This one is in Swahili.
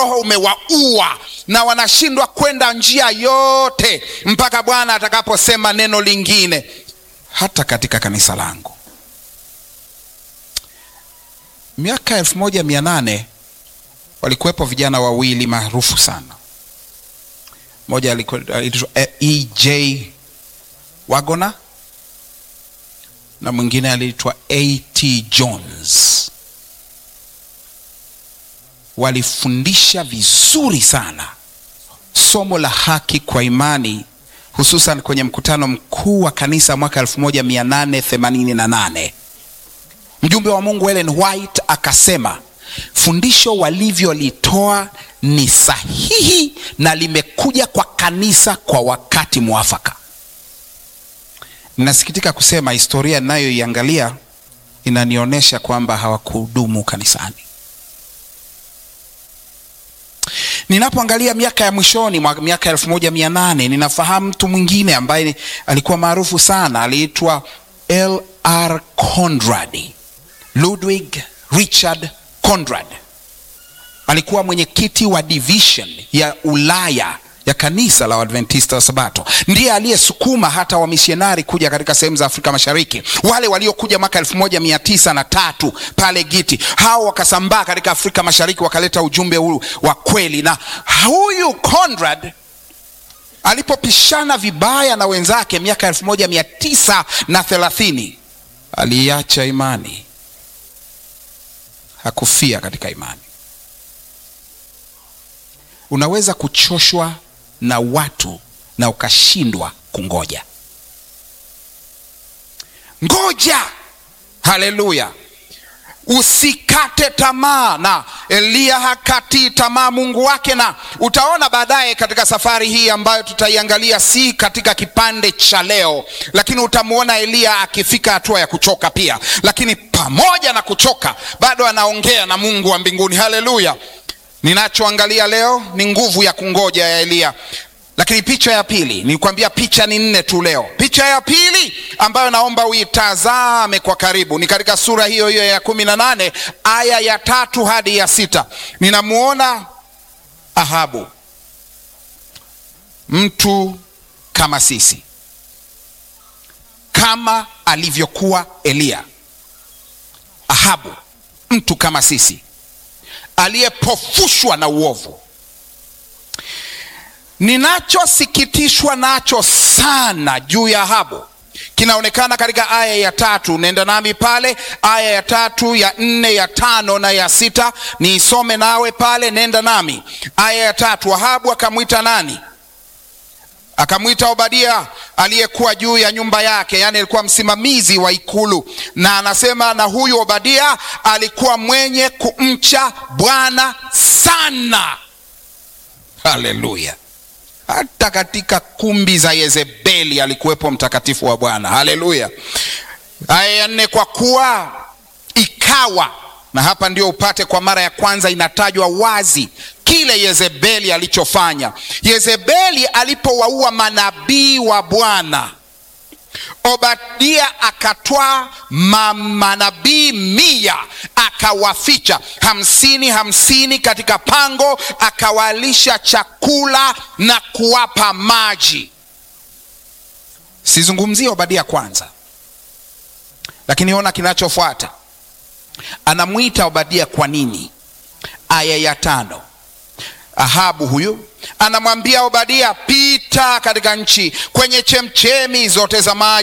roho umewaua na wanashindwa kwenda njia yote mpaka bwana atakaposema neno lingine hata katika kanisa langu miaka elfu moja mia nane walikuwepo vijana wawili maarufu sana mmoja aliitwa ej wagona na mwingine aliitwa at jones walifundisha vizuri sana somo la haki kwa imani hususan kwenye mkutano mkuu wa kanisa mwaka 1888 mjumbe wa mungu ellen white akasema fundisho walivyolitoa ni sahihi na limekuja kwa kanisa kwa wakati mwafaka ninasikitika kusema historia ninayoiangalia inanionyesha kwamba hawakudumu kanisani ninapoangalia miaka ya mwishoni mwa miaka elfu moja mia nane ninafahamu mtu mwingine ambaye alikuwa maarufu sana aliitwa lr conrad ludwig richard conrad alikuwa mwenyekiti wa division ya ulaya ya kanisa la Waadventista wa Sabato. Ndiye aliyesukuma hata wamisionari kuja katika sehemu za Afrika Mashariki, wale waliokuja mwaka elfu moja mia tisa na tatu pale Giti. Hao wakasambaa katika Afrika Mashariki, wakaleta ujumbe huu wa kweli, na huyu Conrad alipopishana vibaya na wenzake miaka elfu moja mia tisa na thelathini aliacha imani, hakufia katika imani. Unaweza kuchoshwa na watu na ukashindwa kungoja. Ngoja, haleluya! Usikate tamaa, na Eliya hakati tamaa Mungu wake, na utaona baadaye katika safari hii ambayo tutaiangalia, si katika kipande cha leo, lakini utamwona Eliya akifika hatua ya kuchoka pia, lakini pamoja na kuchoka bado anaongea na Mungu wa mbinguni. Haleluya! Ninachoangalia leo ni nguvu ya kungoja ya Eliya. Lakini picha ya pili, nilikwambia picha ni nne tu leo. Picha ya pili ambayo naomba uitazame kwa karibu ni katika sura hiyo hiyo ya kumi na nane aya ya tatu hadi ya sita. Ninamwona Ahabu, mtu kama sisi, kama alivyokuwa Eliya. Ahabu, mtu kama sisi aliyepofushwa na uovu. Ninachosikitishwa nacho sana juu ya Ahabu kinaonekana katika aya ya tatu. Nenda nami pale, aya ya tatu, ya nne, ya tano na ya sita. Niisome nawe pale, nenda nami. Aya ya tatu, Ahabu akamwita nani? Akamwita Obadia aliyekuwa juu ya nyumba yake, yaani alikuwa msimamizi wa ikulu, na anasema na huyu Obadia alikuwa mwenye kumcha Bwana sana. Haleluya! hata katika kumbi za Yezebeli alikuwepo mtakatifu wa Bwana. Haleluya! Aya ya nne, kwa kuwa ikawa, na hapa ndio upate kwa mara ya kwanza inatajwa wazi kile Yezebeli alichofanya. Yezebeli alipowaua manabii wa Bwana, Obadia akatwaa manabii mia akawaficha hamsini hamsini katika pango, akawalisha chakula na kuwapa maji. Sizungumzie Obadia kwanza, lakini ona kinachofuata. Anamwita Obadia kwa nini? Aya ya tano. Ahabu huyu anamwambia Obadia, pita katika nchi kwenye chemchemi zote za maji